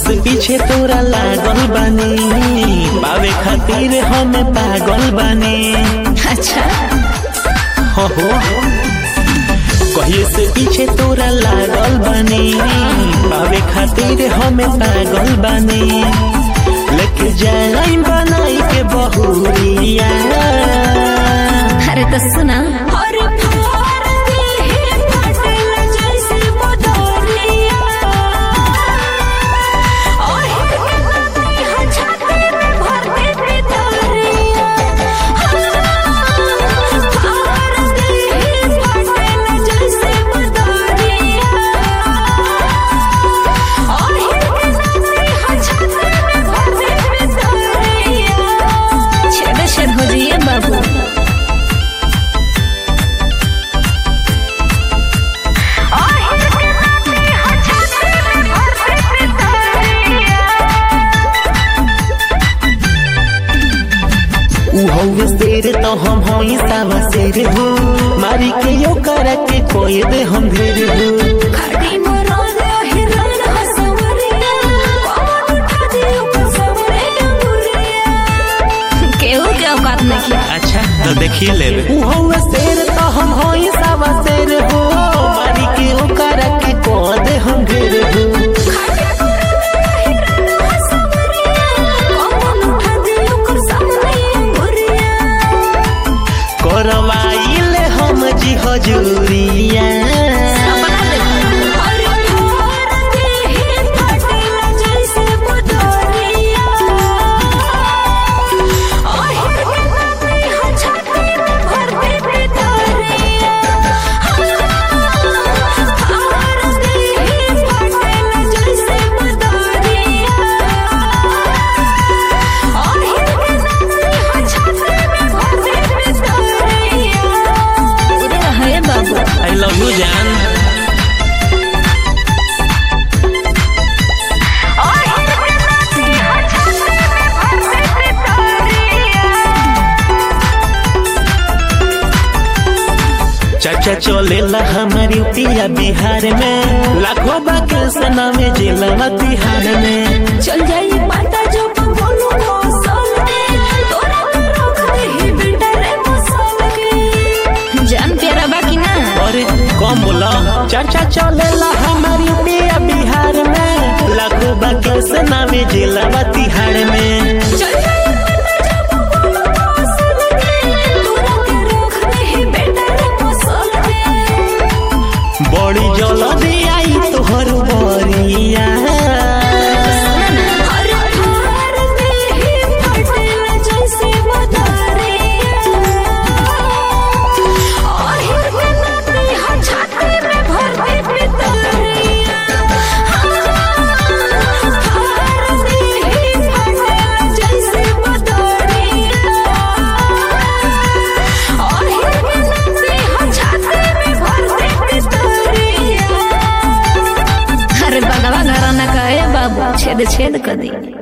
से पीछे तोरा लागल बानी पावे खातिर हम पागल बानी अच्छा हो हो कहिए से पीछे तोरा लागल बानी पावे खातिर हम पागल बानी लेके जाई बनाई के बहुरिया अरे तो सुना अरे फार दिल फटल जैसे बदरिया ओहे के नाती ह छाती में भर दे पितरिया फार दिल फटल जैसे बदरिया ओहे के नाती ह छाती में भर दे पितरिया छेद छेद हो जाइए बाबू उ हौवे शेर तो हम होई सावा शेर हो मारी के यो करा के कोई दे हम ढेर हो खड़ी मरोद हिरन हसवरिया कौन उठा दियो कसवरे अंगुरिया केहू के औकात नहीं किया अच्छा तो देखिए ले उ हौवे शेर तो हम होई सावा शेर हो मारी के यो करा के कोई दे हम ढेर हो खड़ी मरोद हिरन हसवरिया कौन उठा दियो कसवरे अंगुरिया करवाइले हम जी हजूरिया अपना देखो अरे फार दिल फटल जैसे बदरिया ओहे के नाती ह छाती में भर दे पितरिया फार दिल फटल जैसे बदरिया ओहे के नाती ह छाती में भर दे पितरिया पूरे रहे बाबू आई लव यू जान चाचा चलेला हमारी पिया बिहार में लाखों बाके सना में जिला तिहार में चल जाई माता जो बोलो मौसल के तोरा के रख दे ही बेटा रे मौसल के जान प्यारा बाकी ना अरे कम बोला चाचा चलेला हमारी पिया बिहार में लाखों बाके सना में जिला तिहार में चल जाई माता जो बोलो मौसल के तोरा के रख दे ही बेटा रे मौसल के बड़ी जल्दी आई तोहर बरिया अरे फार दे ही फटल जैसे बदरिया ओहे के नाती ह छाती में भर दे पितरिया फार दे ही फटल जैसे बदरिया ओहे के नाती ह छाती में भर दे पितरिया अरे बगवा घराना का है बाबू छेद छेद कर दी